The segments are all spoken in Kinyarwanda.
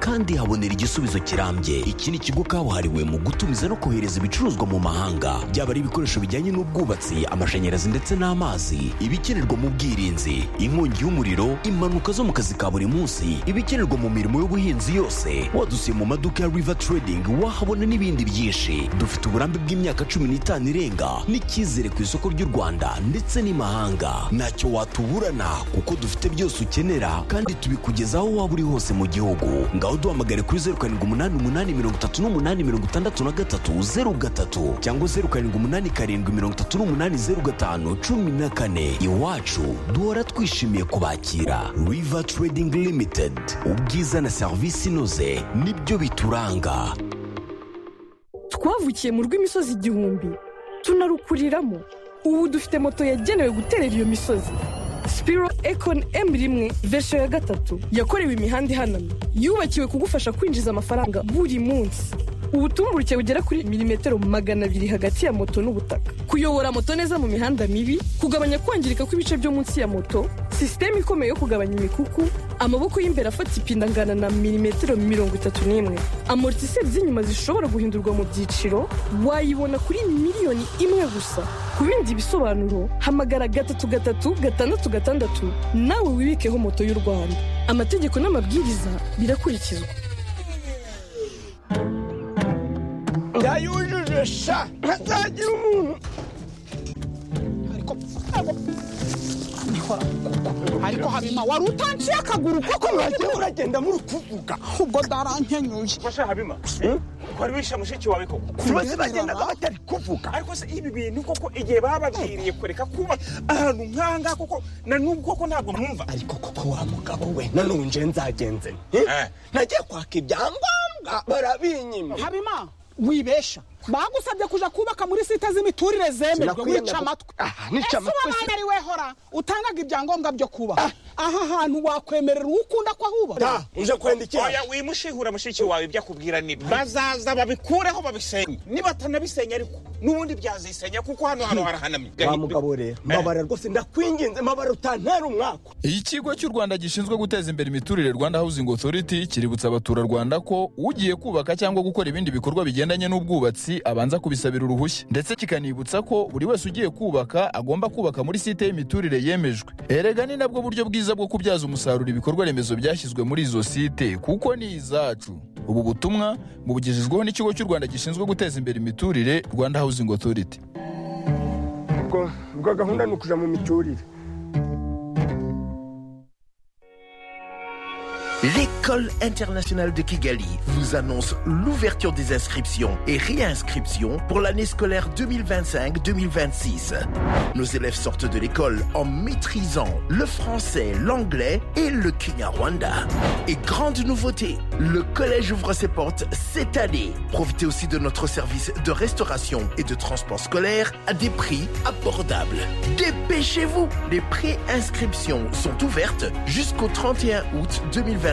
kandi habonera igisubizo kirambye iki ni ikigo kabuhariwe mu gutumiza no kohereza ibicuruzwa mu mahanga byaba ari ibikoresho bijyanye n'ubwubatsi amashanyarazi ndetse n'amazi ibikenerwa mu bwirinzi inkongi y'umuriro impanuka zo mu kazi ka buri munsi ibikenerwa mu mirimo y'ubuhinzi yose wadusiye mu maduka ya river trading wahabona n'ibindi byinshi dufite uburambe bw'imyaka cumi n'itanu irenga n'icyizere ku isoko ry'u rwanda ndetse n'imahanga ntacyo watuburana kuko dufite byose ukenera kandi tubikugezaho aho waba uri hose mu gihugu ngaho duhamagare kuri zeru karindwi umunani umunani mirongo itatu n'umunani mirongo itandatu na gatatu zeru gatatu cyangwa zeru karindwi umunani karindwi mirongo itatu n'umunani zeru gatanu cumi na kane iwacu duhora twishimiye kubakira river trading limited ubwiza na serivisi inoze nibyo bituranga twavukiye mu rw'imisozi igihumbi tunarukuriramo ubu dufite moto yagenewe guterera iyo misozi sipiro ekoni emu rimwe verisiyo ya gatatu yakorewe imihanda ihanamye yubakiwe kugufasha kwinjiza amafaranga buri munsi ubutumburuke bugera kuri milimetero magana abiri hagati ya moto n'ubutaka kuyobora moto neza mu mihanda mibi kugabanya kwangirika kw'ibice byo munsi ya moto sisiteme ikomeye yo kugabanya imikuku amaboko y'imbere afata ipinda angana na milimetero mirongo itatu n'imwe amortise z'inyuma zishobora guhindurwa mu byiciro wayibona kuri miliyoni imwe gusa ku bindi bisobanuro hamagara gatatu gatatu gatandatu gatandatu nawe wibikeho moto y'u rwanda amategeko n'amabwiriza birakurikizwa yayujuje sha ntazagira umuntu ariko habima wari utanciye akaguru kuko mwagiye muragenda muri kuvuga ubwo ndarankenyuye masha habima wari wishe mushiki wawe koko bose bagendaga batari kuvuga ariko se ibi bintu koko igihe bababwiriye kureka kuba ahantu nkanga koko na n'ubu koko ntabwo numva ariko koko wa mugabo we nanone nje nzagenze nte nagiye kwaka ibyangombwa barabinyima habima wibesha bagusabye kuja kubaka muri site z'imiturire zemejwe wica amatwi ese wabaye ari wehora utangaga ibyangombwa byo kubaha aha hantu wakwemerera uwo ukunda ko ahubaka uje kwenda iki oya wimushihura mushiki wawe ibyo akubwira ni bazaza babikureho babisenye nibatanabisenya ariko n'ubundi byazisenya kuko hano hano harahanamye wa mugabo rero mbabara rwose ndakwinginze mbabara utantera umwaka ikigo cy'u rwanda gishinzwe guteza imbere imiturire rwanda housing authority kiributsa abaturarwanda ko ugiye kubaka cyangwa gukora ibindi bikorwa bigendanye n'ubwubatsi abanza kubisabira uruhushya ndetse kikanibutsa ko buri wese ugiye kubaka agomba kubaka muri site y'imiturire yemejwe erega ni nabwo buryo bwiza bwo kubyaza umusaruro ibikorwa remezo byashyizwe muri izo site kuko ni izacu ubu butumwa bubugejejweho n'ikigo cy'u rwanda gishinzwe guteza imbere imiturire rwanda housing authority ubwo gahunda ni ukuja mu miturire L'école internationale de Kigali vous annonce l'ouverture des inscriptions et réinscriptions pour l'année scolaire 2025-2026. Nos élèves sortent de l'école en maîtrisant le français, l'anglais et le kinyarwanda. Et grande nouveauté, le collège ouvre ses portes cette année. Profitez aussi de notre service de restauration et de transport scolaire à des prix abordables. Dépêchez-vous, les pré-inscriptions sont ouvertes jusqu'au 31 août 2025.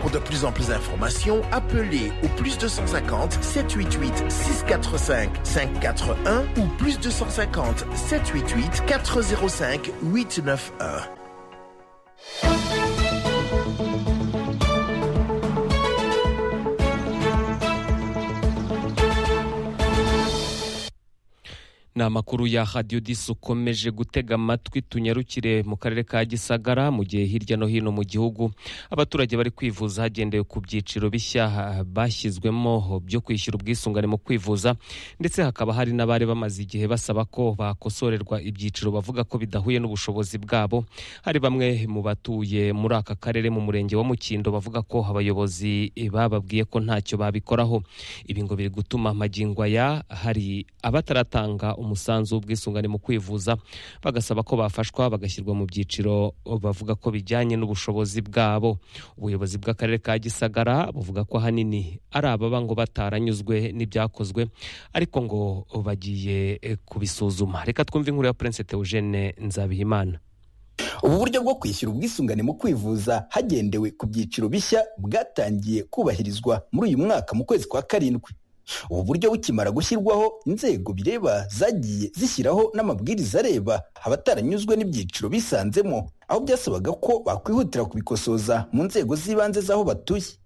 Pour de plus en plus d'informations, appelez au plus 250 788 645 541 ou plus 250 788 405 891. ni amakuru ya radiyo disi ukomeje gutega amatwi tunyarukire mu karere ka gisagara mu gihe hirya no hino mu gihugu abaturage bari kwivuza hagendewe ku byiciro bishya bashyizwemo byo kwishyura ubwisungane mu kwivuza ndetse hakaba hari n'abari bamaze igihe basaba ko bakosorerwa ibyiciro bavuga ko bidahuye n'ubushobozi bwabo hari bamwe mu batuye muri aka karere mu murenge wa mukindo bavuga ko abayobozi bababwiye ko ntacyo babikoraho ibi ngo biri gutuma magingo aya hari abataratanga umusanzu w'ubwisungane mu kwivuza bagasaba ko bafashwa bagashyirwa mu byiciro bavuga ko bijyanye n'ubushobozi bwabo ubuyobozi bw'akarere ka gisagara buvuga ko ahanini ari ababa ngo bataranyuzwe n'ibyakozwe ariko ngo bagiye kubisuzuma reka twumve inkuru ya Prince Eugene Nzabihimana ubu buryo bwo kwishyura ubwisungane mu kwivuza hagendewe ku byiciro bishya bwatangiye kubahirizwa muri uyu mwaka mu kwezi kwa karindwi ubu buryo bukimara gushyirwaho inzego bireba zagiye zishyiraho n'amabwiriza areba abataranyuzwe n'ibyiciro bisanzemo aho byasabaga ko bakwihutira kubikosoza mu nzego z'ibanze z'aho batuye